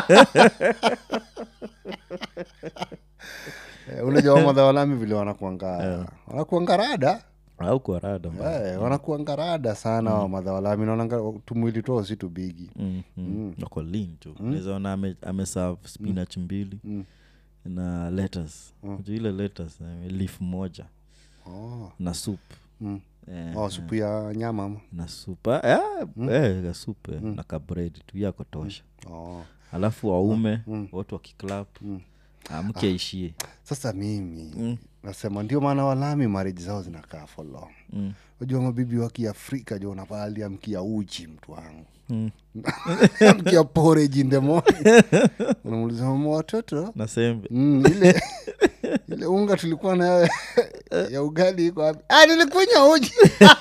Eh, unajua wamadha walami vile wanakuanga wanakuanga rada au kwa rada mbaya. Eh, wanakuanga rada sana wamadha walami naonanga tumwili tuo si tubigi Mm, mm. Wako lean tu Unaweza ona ame- ameserve spinach mbili na letters Unajua ile letters eh, leaf moja oh. na soup Mm. eh, oh, supu ya nyama ama? na soup ah, eh, eh, ka soup eh, na kabred tu yako tosha oh. alafu waume watu wakiklap amke aishie sasa mimi Mm. nasema ndio maana walami marriage zao zinakaa for long Mm. unajua mabibi wa kiafrika jo unapali amkia uchi mtu wangu Mm. amkia porridge in the morning unamuuliza mama watoto na sembe mm, ile ile unga tulikuwa nayo ya ugali iko wapi ah, nilikunya uji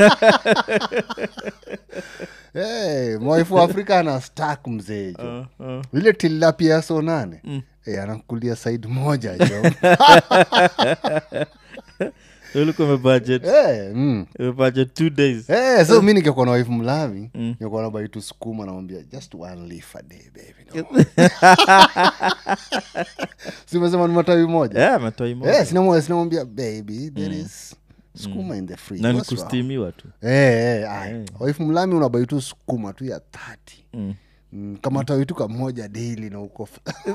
hey, mwaifu wa afrika ana stak mzee jo uh, uh. ile tilapia so nane mm. hey, anakulia side moja jo ulikuwa umebudget hey, mm. umebudget two days hey, so mi nikikuwa na wife mlavi mm. nikuwa na baitu sukuma namwambia just one leaf a day baby no. simesema ni matawi moja yeah, matoi moja Eh, sinamwa- sinamwambia baby there is sukuma in the fridge na ni What's wrong?" kustimiwa tu Eh, eh, ai. waifu mlami unabai tu sukuma tu ya thati Mm. Mm, kama tawi tu kamoja daily na uko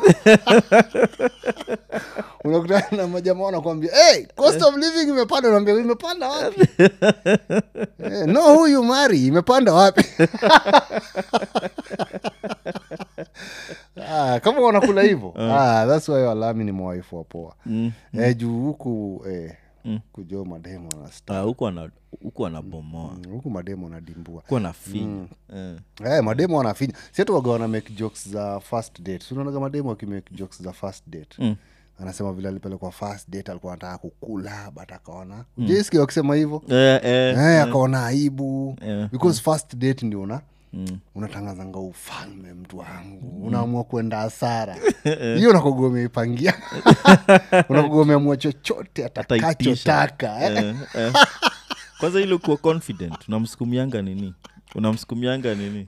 unakutana na majamaa wanakwambia hey, cost of living imepanda unaambia imepanda wapi eh, no who you marry imepanda wapi ah, kama wanakula hivyo ah, thats why walami ni mwaifu wapoa Mm. eh, juu huku eh, kujoo mademo anasta Ah, huku ana- huku anabomoa huku mademo anadimbua huku anafinya Eh. Eh, mademo wanafinya siatu waga wana make jokes za first date unaonaga mademo wakimake jokes za first date Mm. anasema vile alipelekwa first date alikuwa anataka kukula but akaona mm. jaiski wakisema hivyo Eh, eh, eh, akaona aibu Eh, because first date ndio una mm. unatangazanga ufalme mtu wangu unaamua kwenda hasara hiyo nakoga umeipangia unakoga umeamua chochote Ataitisha. atakachotaka eh. Eh, eh. kwanza ile kuwa confident unamsukumianga nini unamsukumianga nini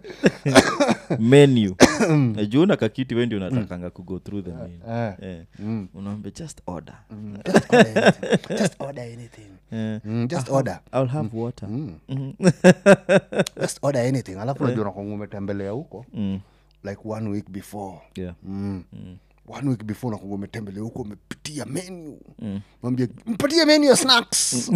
menu najuu na kakiti wendi unatakanga kugo through the menu Eh. eh. unaambia just order Just order anything. Just order anything. eh. Mm, just order I'll have water just order anything alafu najua nakwanga umetembelea huko Mm. like one week before Yeah. mm. one week before nakwanga umetembelea huko umepitia menu mm. mwambia mpatie menu ya snacks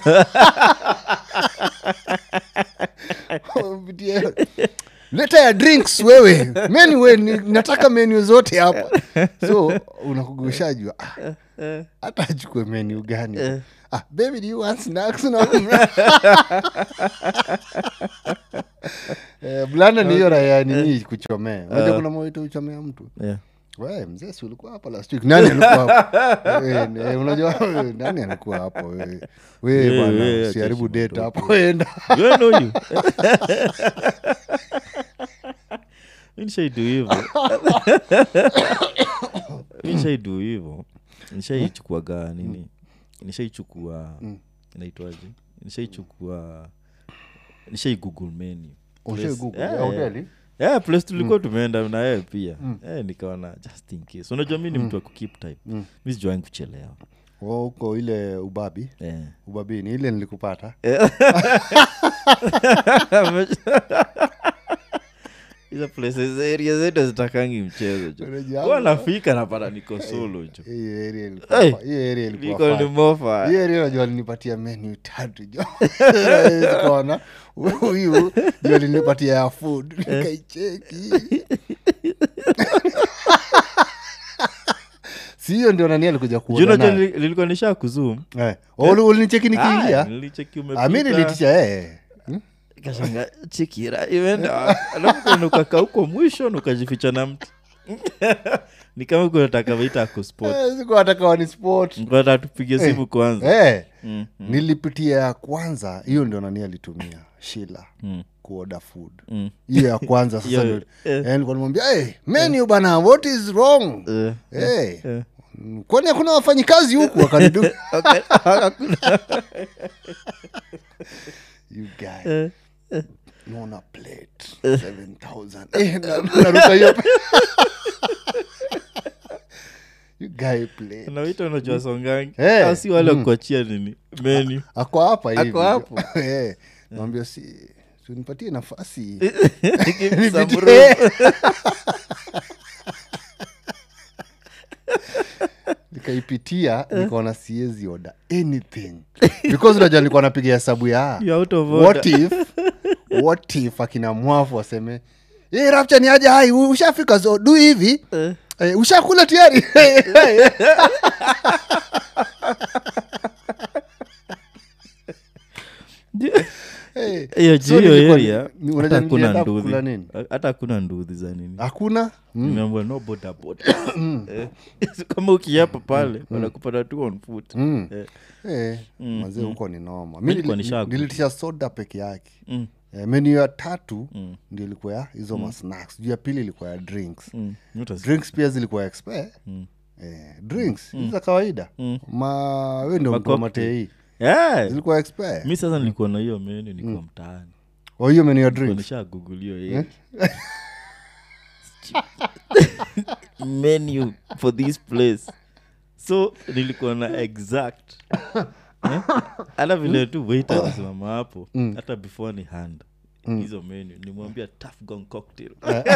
Umepitia- leta ya drinks wewe menu we ni, nataka menu zote hapa so unakugushajua ah, hata achukue menu gani ah, baby do you want snacks no, eh, blanda ni hiyo raya nini kuchomea unajua kuna mawito uchomea mtu Yeah. we mzee si ulikuwa hapa last week nani alikuwa hapo Eh, eh, unajua eh, nani alikuwa hapo we we Eh, bana we, usiharibu acha date hapo enda Do I know you? Mi nishaidu hivo Mi nishaidu hivo nishaichukuaga nini nishaichukua inaitwaje nishaichukua nishai google menu Ushai Place- Google, yeah, ya yeah. hoteli? Yeah, place tulikuwa tumeenda na yeye pia Eh, nikaona just in case unajua mi ni mtu wa kukeep time mi sijuangi kuchelewa Wa huko ile ubabi Eh. ubabini ile nilikupata hizo places area zetu zitakangi mchezo jo Unajua Huwa nafika napata niko solo jo hiyo area ilikuwa Hey! fa- hiyo area ilikuwa Niko ni fine. mofa hiyo area najua alinipatia menu tatu jo kaona huyu jo alinipatia ya food nikaicheki si hiyo ndio nani alikuja Juu unajua kuona nili- lilikuwa nisha kuzum ulinicheki nikiingia nilicheki Ah, mi nilitisha eh. Hmm? kashanga chikira imeenda alafu nukaka huko mwisho nukajificha na mti ni kama kunataka vaita kuspot Eh, siku nataka wani sport nkata tupige simu kwanza Eh, Mm, nilipitia ya kwanza hiyo ndio nani alitumia shila Mm. kuoda food Mm. hiyo ya kwanza sasa Hiyo, ndio- eh. eh, nilikuwa nimwambia hey, menu bana what is wrong Eh, Eh, eh. mm, kwani hakuna wafanyikazi huku wakanidu Okay. you guy Eh. naona plate 7000 eh, na- naruka hiyo you guy plate nawita unajua songangi Eh, au si wale wakuachia nini menu ako hapa hivi Ako hapo. Eh, naambia si tunipatie nafasi Some Nipitie. room. nikaipitia nikaona siezi oda anything because unajua nilikuwa napiga hesabu ya You're out of order. what if what if akina mwafu waseme hey, rapcha ni aje hai u- ushafika so du hivi eh, ushakula tayari Eh, hiyo so juu hiyo nilikuwa- area ni- unajua hata hakuna nilienda nduthi kukula nini? hata hakuna nduthi za nini hakuna mm. nimeambua no boda boda Eh, kama ukiapa pale wanakupata tu on foot Mm. Eh, Eh, mazee huko ni noma mi Nilikuwa nili- nishagu. nilitisha soda peke yake mm, eh, menu ya tatu ndio ilikuwa ya hizo masnacks juu ya pili ilikuwa ya drinks mm. Not as- drinks pia zilikuwa expe eh, drinks hizi za kawaida ma we ndio mtu wa Macocktail. matei Yeah. zilikuwa expe mi sasa nilikuwa na hiyo menu nikuwa mtaani o hiyo menu ya Nilikuwa drinks nishagugulio hiyo menu for this place so nilikuwa na exact Eh? hata vile tu wait anasimama hapo hata before ni hand hizo menu nimwambia tough gone cocktail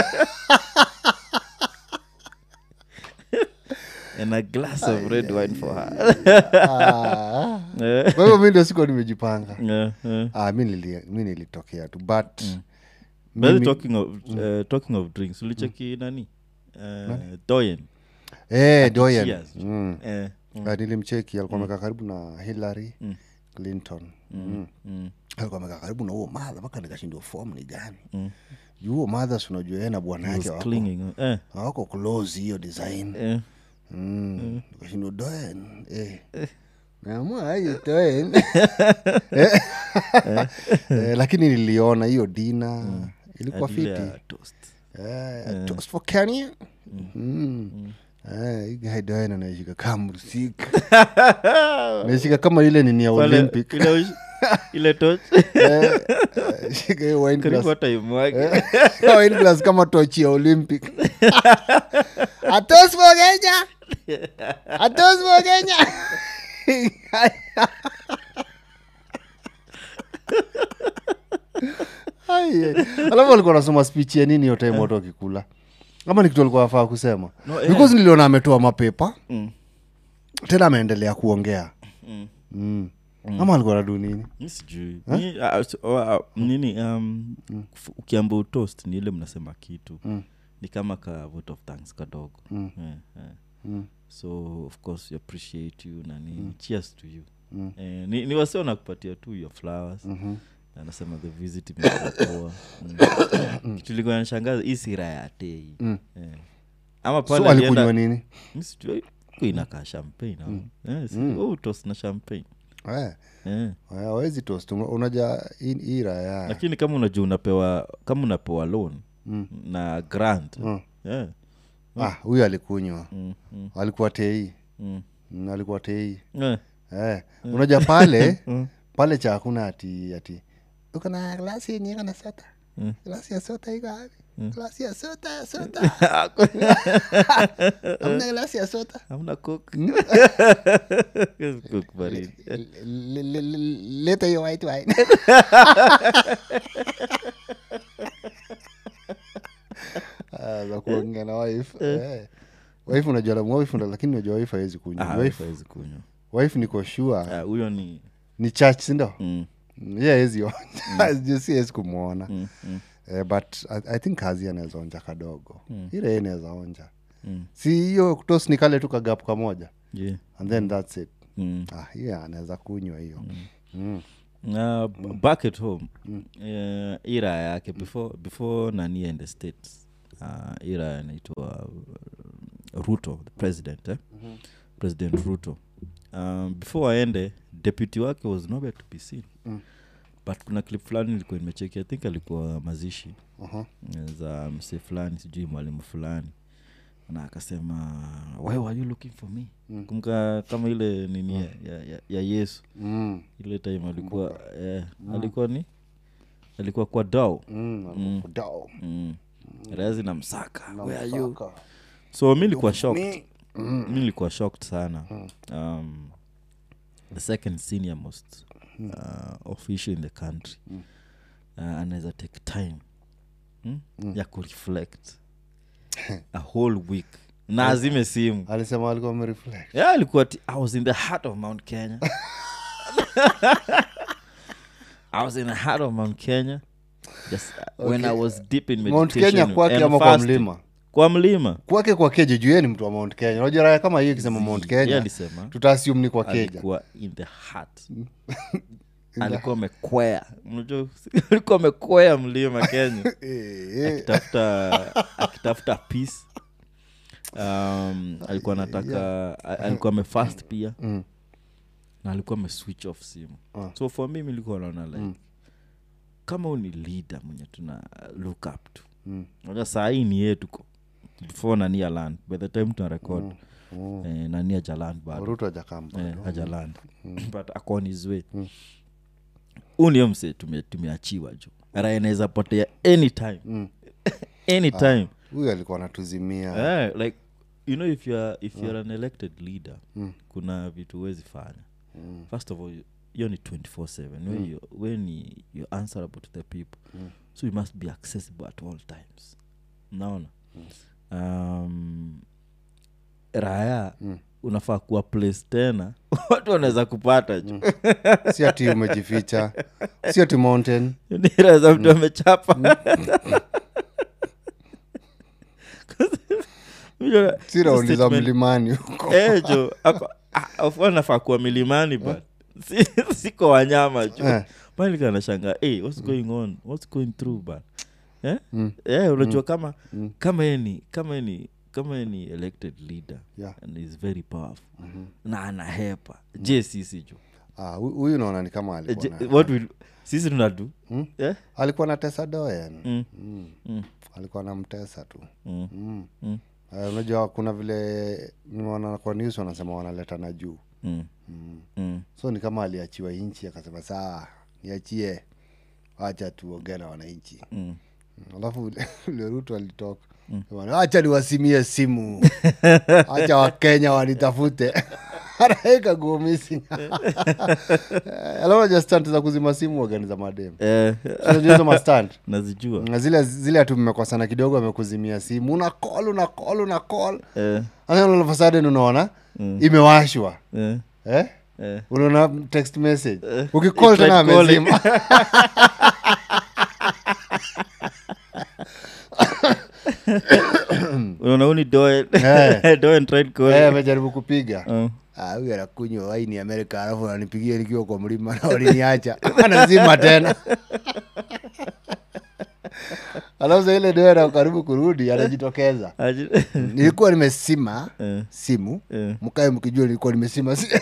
and a glass of red wine for her Ah, Eh, kwa hivyo mi ndio sikuwa nimejipanga eh, eh. ah, mi nili- mi nilitokea tu but By the way, mimi- talking of, uh, talking of drinks ulicheki nani uh, doyen eh, Doyen. Cheers. Mm. eh, Ah, nilimcheki alikuwa amekaa karibu na hillary clinton mm. mm, alikuwa amekaa karibu na huo madha mpaka nikashindwa fom ni gani juu huo madha si unajua yeye na bwana was yake wako- clinging on- eh, hawako close hiyo design eh. Mm. nikashindwa doen eh. naamua hiyo doen Eh. Eh, lakini niliona hiyo dina ilikuwa Adile fiti ya toast. Eh, toast for Kenya. Mm. Eh, hii guy Diana anaishika kama mrusika naishika kama ile nini ya Pale, olympic ile ush- ile toch Eh, eh, shika hiyo wine karibu glass. hata imwage Eh, wine glass kama tochi ya olympic atos for kenya atos for kenya Ai, ai. alafu alikuwa anasoma speech ya nini hiyo time watu wakikula ama ni kitu alikuwa afaa kusema No, eh. because niliona ametoa mapepa Mm. tena ameendelea kuongea Mm. mm. ama alikuwa nadu nini mi sijui Mi, ah, so- oh, ah, nini um, f- ukiamba utoast ni ile mnasema kitu ni kama ka vote of thanks kadogo Eh, eh. so of course we appreciate you na nini cheers to you eh, ni, ni wasi wanakupatia tu your flowers anasema the visit imekuwa poa mm. kitu ilikuwa nashangaza hii sira ya tei eh. ama pale so alikunywa alienda- nini mi sijui, ilikuwa inakaa champagne au- eh, si- oh, toast na champagne eh. eh. awezi toast Una- unaja hii- hii raya lakini kama unajua unapewa kama unapewa loan na grant yeah. ah huyu alikunywa mm, mm, alikuwa tei mm. Mm, alikuwa tei Eh, eh. unaja pale pale cha hakuna ati ati uko na glasi yenye iko na sota glasi ya sota iko wapi glasi ya sota ya sota amna glasi ya sota hamna coke. Coke baridi. Le- le- le- leta hiyo white wine Ah, za kuongea na wife eh. wife unajua la- wife ndo- lakini unajua wife hawezi kunywa Ah, wife, hawezi kunywa wife niko sure Ah, huyo ni ni church sindo mm, ye hawezi onja Juu si hawezi kumwona mm, mm, eh, but I, i think kazi anaweza onja kadogo ile yeye anaweza onja mm. si hiyo kutos ni kale tu kagapu kamoja Yeah. and then thats it Mm. ah, hiyo anaweza kunywa hiyo mm. na b- back at home eh, ira yake before before nani and the states uh, ira anaitwa uh, ruto the president eh? president ruto um, before aende deputy wake was nowhere to be seen but kuna clip fulani ilikuwa imecheki i think alikuwa mazishi Aha. za mse fulani sijui mwalimu fulani na akasema why were you looking for me kumka kama ile nini ya, ya, ya, ya yesu Mm. ile time alikuwa eh, alikuwa ni alikuwa kwa dao Mm. Dao. mm. razi na msaka Na where are you msaka. so mi nilikuwa shocked Me. mi nilikuwa shocked sana um, the second senior most uh, official in the country uh, anaweza take time hmm? ya kureflect a whole week na azime simu alisema alikuwa amereflect yeah, alikuwa ti, i was in the heart of mount kenya i was in the heart of mount kenya just uh, when i was deep in mount meditation kenya kwake and ama kwa fasting. mlima kwa mlima kwake kwa keja juu yeye ni mtu wa mount kenya unajua raya kama hiyo ikisema mount Yeye kenya alisema tutaasium ni kwa keja alikuwa in the heart alikuwa amekwea unajua alikuwa amekwea mlima kenya akitafuta akitafuta peace um, alikuwa anataka a- alikuwa amefast pia Mm. na alikuwa ameswitch off simu so for me milikuwa naona like kama huu ni leader mwenye tuna look up to Mm. unajua saa hii ni yetu ko- before nania land by the time tuna record eh, nania jaland bado ruto ajakamba eh, hajaland but akon his way huu ndio mse tume- tumeachiwa juu raya inaweza potea anytime Mm. anytime huyu alikuwa anatuzimia Eh, like you know if youare if you're an elected leader Mm. kuna vitu huwezi fanya first of all hiyo ni 24/7 when, you, when you- you're answerable to the people so you must be accessible at all times naona um, raya unafaa kuwa place tena watu wanaweza kupata ju si ati umejificha si ati mountain ni raha za mtu amechapa Unajua, si raundi za statement- mlimani huko Eh, jo ako- ah, of course nafaa kuwa milimani but si- siko wanyama jo Eh. malika nashanga hey, what's going on what's going through but eh? Eh, unajua kama kama yeye ni kama yeye ni kama yeye ni elected leader Yeah. and is very powerful na anahepa je sisi jo Ah, hu- huyu naona ni kama Eh, alikuwa je- na, what will sisi tunadu eh? alikuwa na tesa doen Mm. Mm. Mm. alikuwa na mtesa tu Mm. mm. Mm. Eh, unajua kuna vile nimeona kwa news wanasema wanaleta na juu Mm. Mm. so ni kama aliachiwa nchi akasema saa niachie wacha tuongee na wananchi Mm. Mm, alafu vile- vile ruto alitoka Bwana, acha niwasimie simu acha wakenya wanitafute anaeka go missing alafu stand za kuzima simu wagani za madem Eh, unajua hizo mastand nazijua Na zile zile hatu mmekosana kidogo amekuzimia simu una call una call una call Eh, Sasa all of a sudden unaona imewashwa eh, eh? eh. unaona text message ukicall you tried tena calling. amezima unaona huu ni Doen. Eh. Doen tried calling. Eh, amejaribu kupiga Oh. Ah, huyu anakunywa waini amerika alafu ananipigia nikiwa kwa mlima na waliniacha anazima tena alafu sa ile doera karibu kurudi anajitokeza Aji- nilikuwa nimesima Eh. simu Eh. mkae mkijua nilikuwa nimesima si-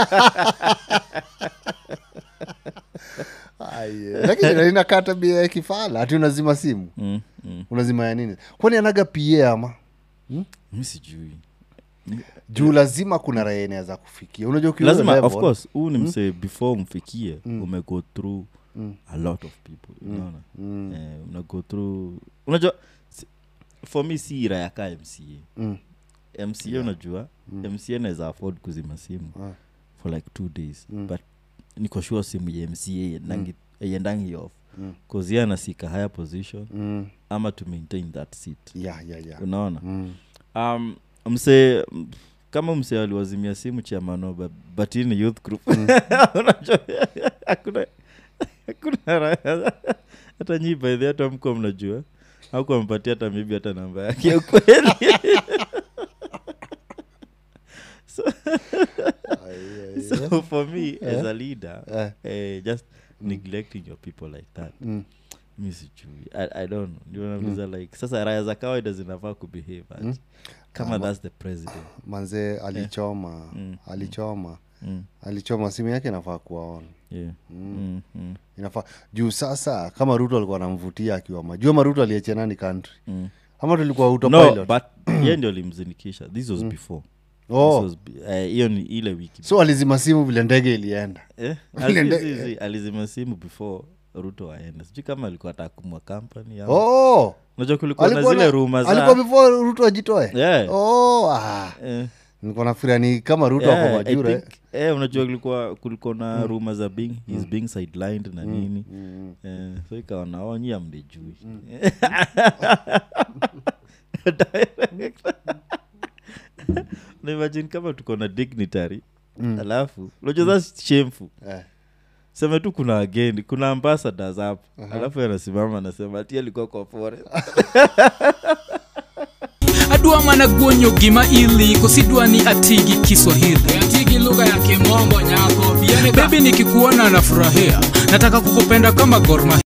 Ai, eh, lakini inakaa tabia ya kifala hati unazima simu Mm, mm. unazima ya nini kwani anaga pa ama mi sijui juu lazima kuna raha inaweza kufikia unajua ukiwa lazima level, of course huu ni msee before umfikie umego through a lot of people unaona eh, una go through unajua si- for me si ira yaka mca Mm. mca unajua mca naweza afford kuzima simu Ah. for like two days but niko sure simu ya mca iendangi off bcause ye anasika higher position Mm. ama to maintain that seat yeah, yeah, yeah. unaona Mm. um, mse m- kama mse aliwazimia simu chamano but, but hii ni youth group unajua hakuna hakuna raha. hata nyi baidhi hata mko mnajua auku ampatia hata maybe hata namba yake ya ukweli Ai, ai, so for me as a leader Eh. eh, just neglecting your people like that Mm. mi sijui I, i don't know ndio nauliza like sasa raya za kawaida zinafaa kubehave aje kama thats the president manzee alichoma Mm. alichoma mm. alichoma simu yake inafaa kuwa on yeah. mm. Mm. inafaa juu sasa kama ruto alikuwa anamvutia akiwa majua maruto aliachia nani country Mm. ama tulikuwa no autopilot but ye ndio alimzinikisha this was before oh. This was be- eh, hiyo ni ile wiki so alizima simu vile ndege ilienda eh? Ile ali- nde- zi- zi- alizima simu before ruto aende sijui kama alikuwa atakumwa company ama oh. unajua kulikuwa na alikuwa zile na- ruma alikuwa za before ruto ajitoe Yeah. oh, ah. eh, nilikuwa nafikiria ni kama ruto yeah, ako I majure think- eh, unajua kulikuwa kulikuwa na ruma za being he's being sidelined na nini eh, so ikawa naonyi amdejui na imagine kama tuko na dignitary alafu unajua that's shameful Eh. seme tu kuna wageni kuna ambassadors hapo alafu anasimama anasema ati alikuwa kwa forest adwa mana guonyo gima ili kosidwa ni atigi kiswahili atigi lugha ya kimombo nyako bebi nikikuona nafurahia nataka kukupenda kama gorma